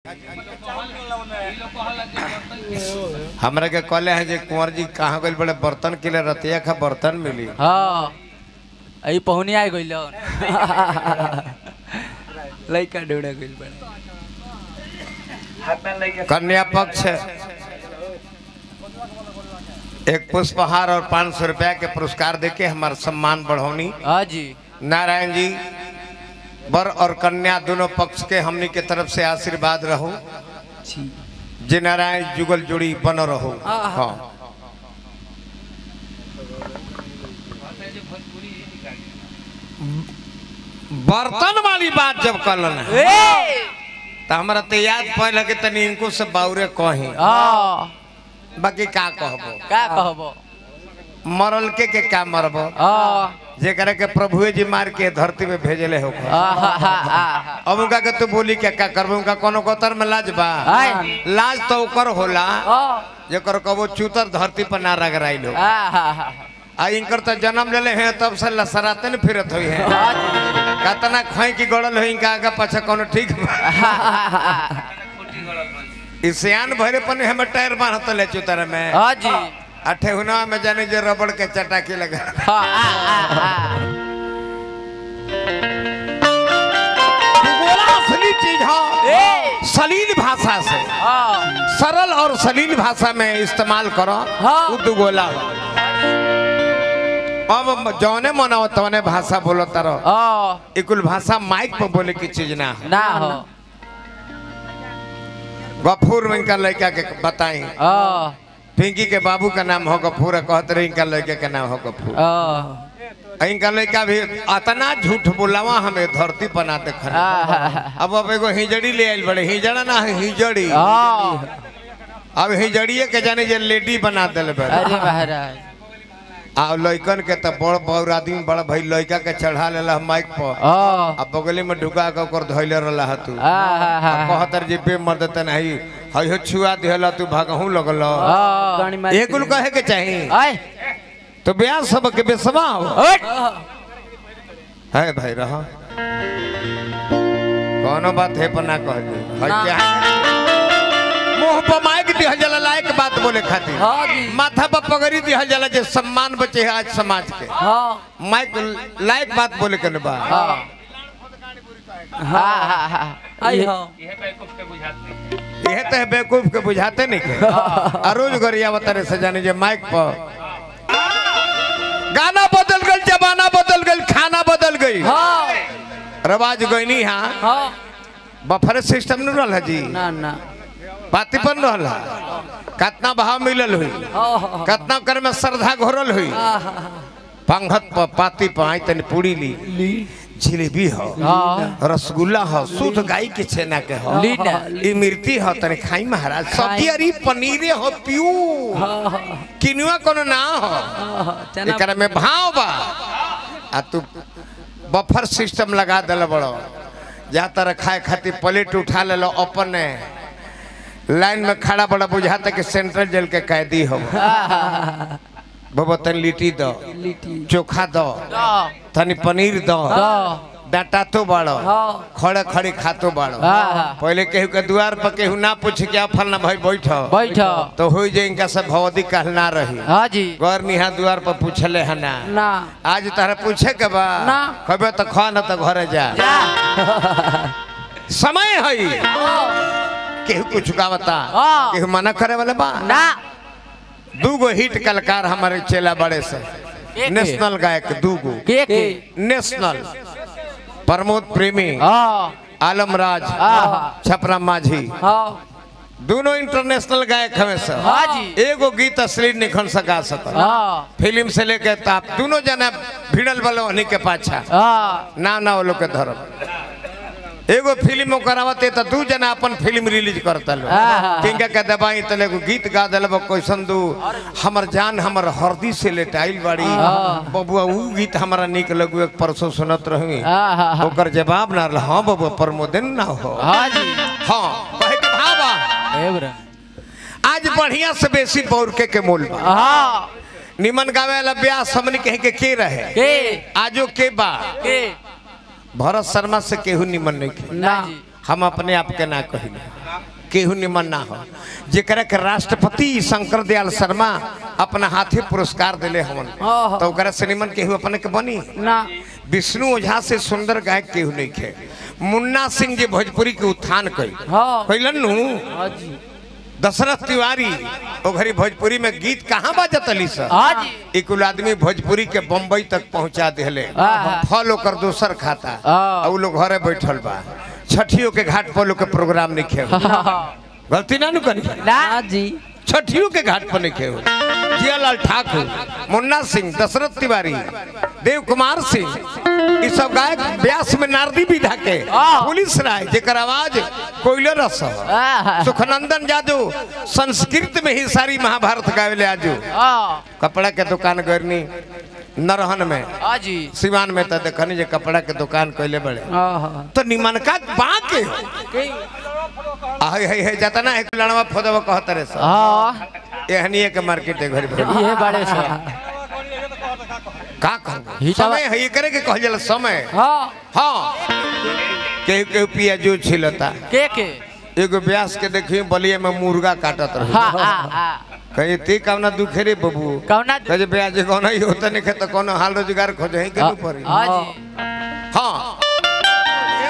हमरा के कहले है जे कुंवर जी कहाँ गइल बड़े बर्तन के लिए रतिया खा बर्तन मिली हाँ अई पहुनी आ गइल लइका डोड़ा गइल बड़े कन्या पक्ष एक पुष्पहार और पाँच सौ रुपया के पुरस्कार देके हमारा सम्मान बढ़ौनी हाँ जी नारायण जी वर और कन्या दोनों पक्ष के हमनी के तरफ से आशीर्वाद रहो जी जे नारायण जुगल जोड़ी बन रहो आहा। हाँ बर्तन वाली बात जब कलन है ए तो हमरा तो याद पड़ल कि तनी इनको से बाउरे कही हाँ बाकी का कहबो का कहबो मरल के के का मरबो हाँ जेकरा के प्रभुए जी मार के धरती में भेजले हो आहा अब उनका के तू बोली क्या क्या करबो उनका कोनो कोतर में लाज बा आय। लाज तो ओकर होला हाँ जेकर कबो चूतर धरती पर ना रगड़ाई लो आहा आ इनकर तो जन्म लेले हैं तब से लसराते न फिरत हुई है हाँ जी कतना खोई की गड़ल हो इनका आगे पाछा कोनो ठीक बा ई सियान भरे पन हमें टायर बांधत ले चूतर में हाँ जी अठे हुना में जाने जे रबड़ के चटाकी लगा हाँ आ, आ, आ। भूगोला असली चीज हो ए सलील भाषा से हाँ सरल और सलील भाषा में इस्तेमाल करो हाँ। उ दुगोला हो अब जौने मनाओ तौने भाषा बोलो तारो हाँ ई कुल भाषा माइक पर बोले की चीज ना है ना हो गफूर में इनका लड़का के बताई हाँ पिंकी के बाबू का नाम हो गफूर है, कहते रहे इनका लड़के का नाम हो गफूर हाँ इनका लड़का भी अतना झूठ बोलावा हमें धरती पर ना देखा आहा। अब अब एगो हिजड़ी ले आइल बड़े हिजड़ा ना है हिजड़ी हाँ अब हिजड़िए के जाने जे लेडी बना दिल बड़े अरे महाराज आ लइकन के त बड़ बड़ आदमी बड़ा भाई लइका के चढ़ा लेला माइक पर हाँ आ बगले में ढुका के ओकर धइले रहला ह तू आहा। कहतर जे बे मर्द त नहीं हई हो छुआ देहला तू भागहू लगल हाँ ये कुल कहे के चाही आय तो ब्याह सब के बेसवा हो हट है भाई रहा कोनो बात है पर ना कह दे हई ना। क्या मुंह पर माइक दिहल जाला लायक बात बोले खातिर हाँ जी माथा पर पगड़ी दिहल जाला जे सम्मान बचे है आज समाज के हाँ माइक लायक बात बोले के न बा हाँ हाँ हाँ हाँ आई हाँ यह तो है बेवकूफ के बुझाते नहीं के आ रोज गरिया बतारे से जाने जे माइक पर गाना बदल गई जमाना बदल गई खाना बदल गई हाँ रवाज गईनी हाँ हाँ बफर सिस्टम न रहल है जी ना ना पाती बन रहल है कितना भाव मिलल हुई हाँ हाँ कितना कर में श्रद्धा घोरल हुई पंखत पर पाती पर आई तनी पूरी ली ली जिलेबी हो हाँ रसगुल्ला हो शुद्ध गाय के छेना के हो ली ना इमरती हो तनी खाई महाराज सब्जी अरी पनीरे हो पियू हाँ हाँ किनुआ कोनो ना हो हाँ चना एकरा में भाव बा आ तू बफर सिस्टम लगा दिल बड़ो जा तर खाए खातिर प्लेट उठा ले लो अपने लाइन में खड़ा बड़ा बुझाता कि सेंट्रल जेल के कैदी हो बाबा तनी लिट्टी दो लिट्टी चोखा दो हाँ तनी पनीर दो हाँ डाटा तो बाड़ो हाँ खड़े खड़ी खातो बाड़ो हाँ पहले केहू के द्वार पर केहू ना पूछ क्या फलना भाई बैठो बैठो तो हो जाए इनका सब भवदी कहना रही हाँ जी गौर निहा द्वार पर पूछले है ना ना आज तारा पूछे के बा ना। कबे तो खा ना तो घरे जा जा समय है केहू कुछ का बता हाँ। केहू मना करे वाले बा ना दूगो हिट कलाकार हमारे चेला बड़े से के? नेशनल गायक दूगो के के नेशनल प्रमोद प्रेमी हाँ आलमराज हाँ छपरा माझी हाँ दोनों इंटरनेशनल गायक हमें सर हाँ जी एगो गीत असली निखन सका सकल हाँ फिल्म से लेके ताप दोनों जना भिड़ल वाले उन्हीं के पाछा हाँ ना ना वो लोग के धर्म एगो फिल्म करावते तो दू जना अपन फिल्म रिलीज करता लो आहा। किंका के दबाई तले एगो गीत गा दिल कैसन दू हमर जान हमर हरदी से लेटाइल बाड़ी हाँ। बबुआ ऊ गीत हमारा निक लगू एक परसों सुनत रही हाँ हाँ हाँ ओकर जवाब ना रहा हाँ बबुआ प्रमोदन ना हो हाँ जी हाँ कहे के भावा एवरा आज बढ़िया से बेसी पौरके के मोल बा हाँ निमन गावे वाला ब्याह समन कहे के के रहे के आजो के बा के भरत शर्मा से केहू निमन नहीं के ना जी हम अपने आप के ना कही केहू निमन ना हो जेकरा के राष्ट्रपति शंकर दयाल शर्मा अपना हाथे पुरस्कार दिले हमन ओहो। तो ओकरा से निमन केहू अपने के बनी ना विष्णु ओझा से सुंदर गायक केहू नहीं खे मुन्ना सिंह जी भोजपुरी के उत्थान कई हाँ कैलन नु हाँ जी दशरथ तिवारी ओ घड़ी भोजपुरी में गीत कहाँ बाजत अली सर हाँ जी एक आदमी भोजपुरी के बम्बई तक पहुंचा दिले आहा। फल ओकर दोसर खाता हाँ। और उ लोग घरे बैठल बा छठियों के घाट पर लोग के प्रोग्राम नहीं खेल गलती ना नु करी ना जी छठियों के घाट पर नहीं खेल जियालाल ठाकुर मुन्ना सिंह दशरथ तिवारी देव कुमार सिंह ये सब गायक व्यास में नारदी विधा के हाँ। पुलिस राय जेकर आवाज कोयले रस ह। हाँ सुखनंदन जादू संस्कृत में ही सारी महाभारत गावेले आजू हाँ कपड़ा के दुकान करनी नरहन में हाँ जी सिवान में तो देखनी जे कपड़ा के दुकान कैले बड़े हाँ तो निमनका बा के आहे है है जाता ना एक लड़वा फोदवा कहत रे सब हाँ एहनी के मार्केट है घर भर ये बड़े से का कहबो हिसाब- समय है ये करे के कहल जाला समय हाँ हां केहू केहू पिया जो छिलता के के एगो ब्यास के देखी बलिया में मुर्गा काटत रहे हाँ हाँ हाँ कहे ती कामना दुखे रे बबू कौना कहे ब्याज कौन ही होता नहीं तो कोनो हाल रोजगार खोजे ही के हाँ पड़ी हाँ जी